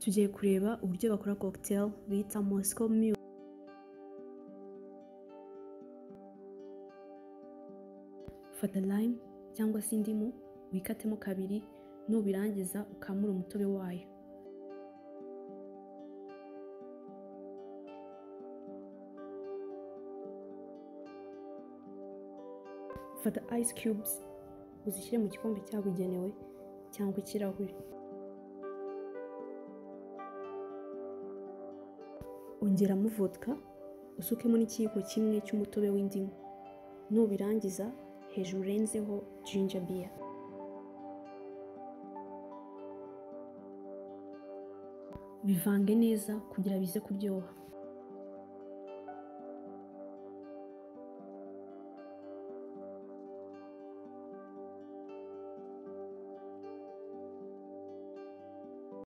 tugiye kureba uburyo bakora cocktail bita Moscow Mule fata lime cyangwa se indimu wikatemo kabiri nubirangiza ukamure umutobe wayo fata ice cubes uzishyire mu gikombe cyabugenewe cyangwa ikirahure ongeramo vodka usukemo n'ikiyiko kimwe cy'umutobe w'indimu nubirangiza hejuru urenzeho ginger beer bivange neza kugira bize kuryoha